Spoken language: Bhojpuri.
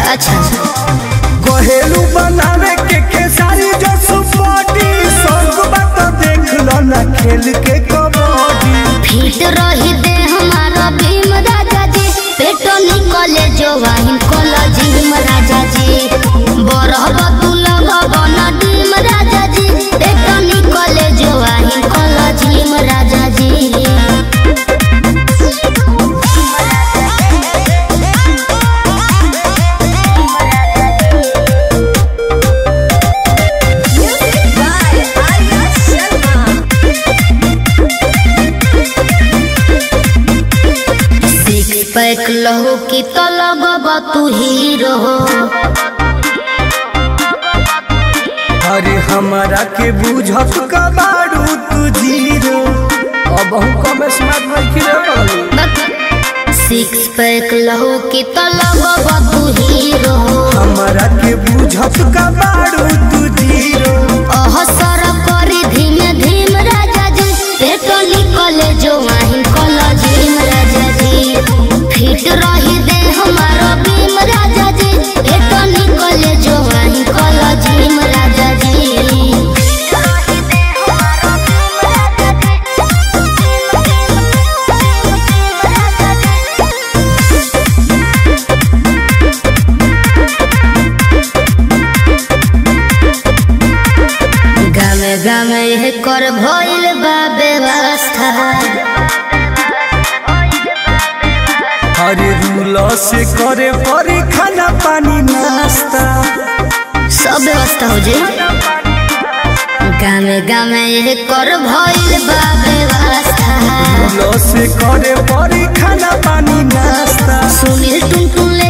अच्छा घरेलू बनावे के खेसारी जो सुपाटी सब बात देख लो ना खेल के कबड्डी फिट रही दे हमारा भीम राजा जी पेटो निकले जो वाहिन कॉलेज भीम राजा जी बरहब दुलभ बन भीम राजा जी पेटो निकले जो वाहिन कॉलेज भीम राजा जी सिक्स पैक लहू की तो लगब तू हीरो अरे हमारा के बुझत का बारू तू जीरो अब हम कम स्मार्ट रखी रे सिक्स पैक लहू की तो लगब तू हीरो हमारा के बुझत का बारू तू जीरो अहसर करी धीमे धीम राजा जी पेटो निकले जो वाहिन कॉलेज भीम राजा जी फिट रही दे हमारा भीम राजा जी पेटो निकले जो वाहिन कॉलेज भीम राजा जी गामे गामे यह कर भइल बा व्यवस्था अरे रूल से करे परी खाना पानी नाश्ता सब व्यवस्था हो जे गामे गामे यह कर भइल बा व्यवस्था रूल से करे परी खाना पानी नाश्ता सुनील टुन टुन ले